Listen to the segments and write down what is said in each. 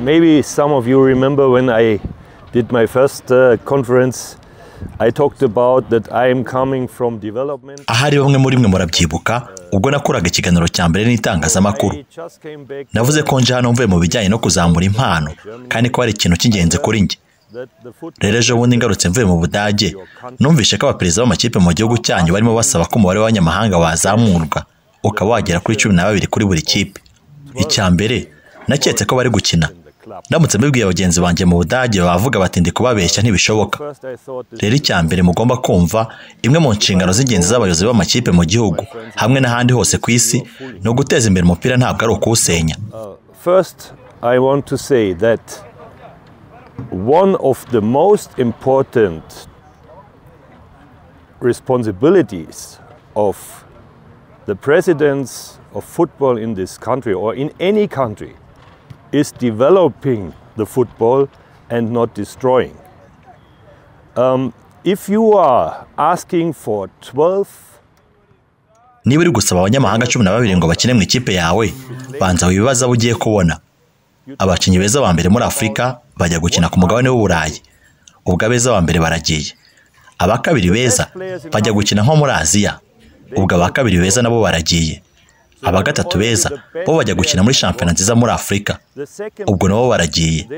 maybe some of you remember when I did my first uh, conference. I talked about that I am coming from development. ahari bamwe muri mwe murabyibuka ubwo nakoraga ikiganiro cya mbere n'itangazamakuru I just came back navuze ko nje hano mvuye mu bijyanye no kuzamura impano kandi ko ari ikintu cy'ingenzi kuri njye that the foot rero ejo bundi ngarutse mvuye mu budage numvise ko abaperezida b'amakipe mu gihugu cyanyu barimo basaba ko umubare w'abanyamahanga wazamurwa ukaba wagera kuri cumi na babiri kuri buri kipe icya mbere naketse ko bari gukina in the club. ndamutse mbibwiye bagenzi banjye mu budage bavuga bati ndi kubabeshya ntibishoboka First I thought that rero icya mbere mugomba kumva imwe mu nshingano z'ingenzi z'abayobozi b'amakipe mu gihugu hamwe n'ahandi hose ku isi ni uguteza imbere umupira ntabwo ari ukuwusenya uh, first I want to say that one of the most important responsibilities of the presidents of football in this country or in any country is developing the football and not destroying. Um, if you are asking for 12 niba uri gusaba abanyamahanga cumi na babiri ngo bakine mu ikipe yawe banza wibaze abo ugiye kubona abakinnyi beza ba mbere muri afurika bajya gukina ku mugabane w'uburayi ubwo abeza ba mbere baragiye aba kabiri beza bajya gukina nko muri aziya ubwo aba kabiri beza nabo baragiye aba gatatu beza bo bajya gukina muri shampiyona nziza muri afurika the second ubwo nabo baragiye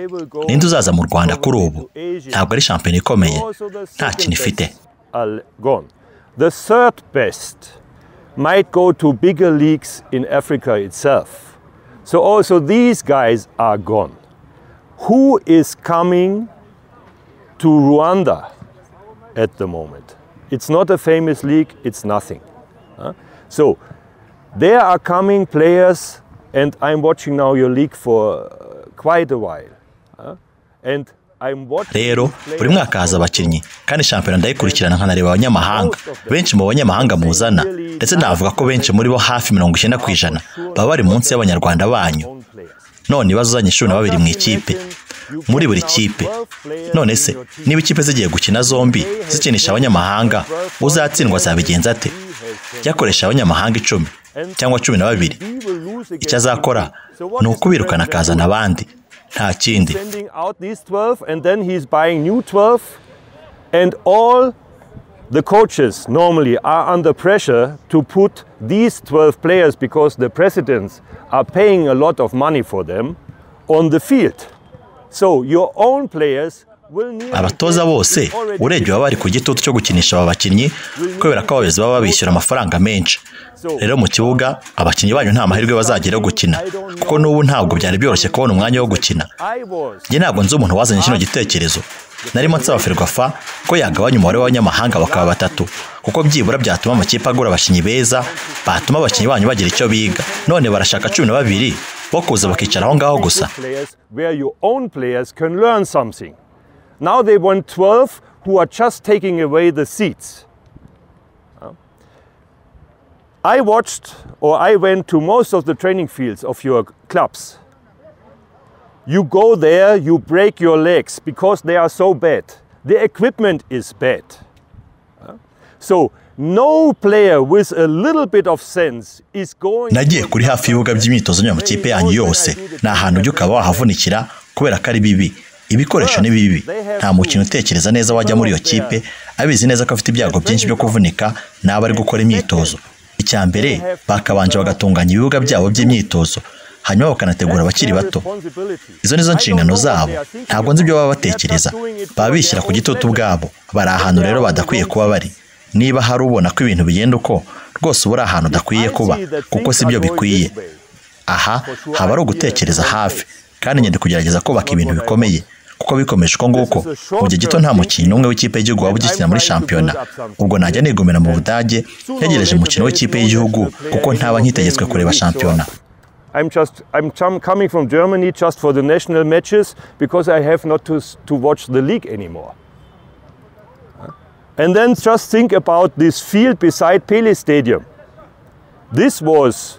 ninde uzaza mu rwanda kuri ubu ntabgo ari shampiyona ikomeye nta kintu ifite are gone. The third best might go to bigger leagues in Africa itself. So also these guys are gone. Who is coming to Rwanda at the moment? It's not a famous league, it's nothing. huh? So there are coming players, and I'm watching now your league for uh, quite a while. huh? And I'm watching. rero these buri players mwaka haza abakinnyi kandi shampiyona ndayikurikirana nkanareba abanyamahanga benshi mu banyamahanga muzana ndetse navuga ko benshi muri bo hafi mirongo icyenda ku ijana baba bari munsi y'abanyarwanda banyu own players. none ibibazo uzanye cumi na babiri mu ikipe muri buri kipe none se niba ikipe zigiye gukina zombi zikinisha abanyamahanga uzatsindwa azabigenza ate yakoresha abanyamahanga icumi cyangwa cumi na babiri icyo azakora ni ukubirukana akazana abandi nta kindi sending out these 12 and then he's buying new 12 and all the coaches normally are under pressure to put these 12 players because the presidents are paying a lot of money for them on the field so your own players will need abatoza bose urebye baba bari ku gitutu cyo gukinisha aba bakinnyi kubera ko abayobozi baba babishyura amafaranga menshi rero mu kibuga abakinnyi banyu nta mahirwe bazagira yo gukina kuko n'ubu ntabwo byari byoroshye kubona umwanya wo gukina I was njye ntabwo nzi umuntu wazanye kino gitekerezo narimo nsaba ferwafa ko yagabanya umubare w'abanyamahanga bakaba batatu kuko byibura byatuma amakipe agura abakinnyi beza batuma abakinnyi banyu bagira icyo biga none barashaka cumi na babiri bo kuza bakicara aho ngaho gusa players where your own players can learn something. Now they want 12 who are just taking away the seats. I watched or I went to most of the training fields of your clubs. You go there, you break your legs because they are so bad. The equipment is bad. So, no player with a little bit of sense is going nagiye kuri hafi y'ibibuga by'imyitozo nyamakipe yanyu yose ni ahantu ujya ukaba wahavunikira kubera ko ari bibi ibikoresho ni bibi nta mukino utekereza neza wajya muri iyo kipe abizi neza ko afite ibyago byinshi byo kuvunika n'aba ari gukora imyitozo icya mbere bakabanje bagatunganya ibibuga byabo by'imyitozo hanyuma bakanategura abakiri bato izo nizo nshingano zabo ntabwo nzi ibyo baba batekereza baba bishyira ku gitutu ubwabo bari ahantu rero badakwiye kuba bari niba hari ubona ko ibintu bigenda uko rwose uba uri ahantu udakwiye kuba kuko si byo bikwiye aha haba ari ugutekereza hafi kandi nyine kugerageza kubaka ibintu bikomeye kuko bikomeje uko nguko mu gihe gito nta mukinnyi n'umwe w'ikipe y'igihugu waba ugikina muri shampiyona ubwo najya nigumira mu budage ntegereje umukino w'ikipe y'igihugu kuko ntaba nkitegetswe kureba shampiyona I'm just I'm chum- coming from Germany just for the national matches because I have not to s- to watch the league anymore. And then just think about this field beside Pele Stadium. This was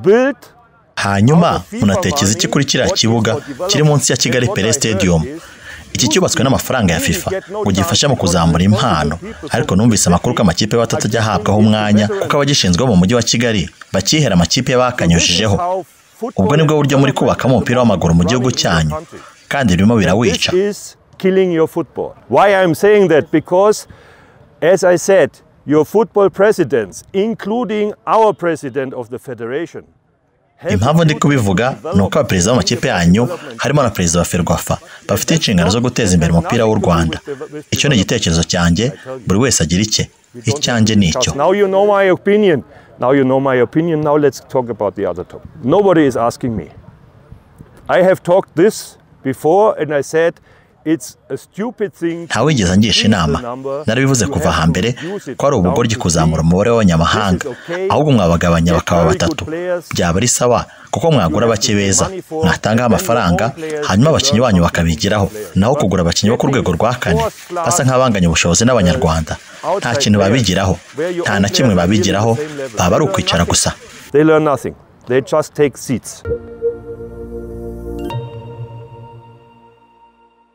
built hanyuma munatekereza iki kuri kiriya kibuga kiri munsi ya kigali pele stadium iki cyubatswe n'amafaranga ya fifa ngo gifashe mu kuzamura impano ariko numvise amakuru ko amakipe aba atajya ahabwaho umwanya kuko abagishinzwe bo mu mujyi wa kigali bakihera amakipe bakanyujijeho ubwo nibwo buryo muri kubakamo umupira w'amaguru mu gihugu cyanyu kandi birimo birawica This is killing your football. Why I'm saying that? Because, as I said, your football presidents, including our president of the federation, have impamvu ndi put kubivuga ni uko abaperezida b'amakipe yanyu development- harimo na perezida wa ferwafa bafite inshingano zo guteza imbere umupira w'u rwanda icyo ni igitekerezo cyanjye buri wese agira icye icyanjye ni icyo Now you know my opinion. Now you know my opinion. Now let's talk about the other topic. Nobody is asking me. I have talked this before and I said it's a stupid thing. to ntawigeze angisha inama number. narabivuze You kuva have to hambere reduce it ko ari down ubugoryi to kuzamura three. umubare w'abanyamahanga ahubwo mwabagabanya bakaba batatu byaba ari sawa kuko mwagura bake beza mwatangaho amafaranga hanyuma abakinnyi banyu bakabigiraho naho kugura abakinnyi bo ku rwego rwa kane basa nk'abanganya ubushobozi n'abanyarwanda nta kintu babigiraho nta na kimwe babigiraho baba ari ukwicara gusa They learn nothing. They just take seats.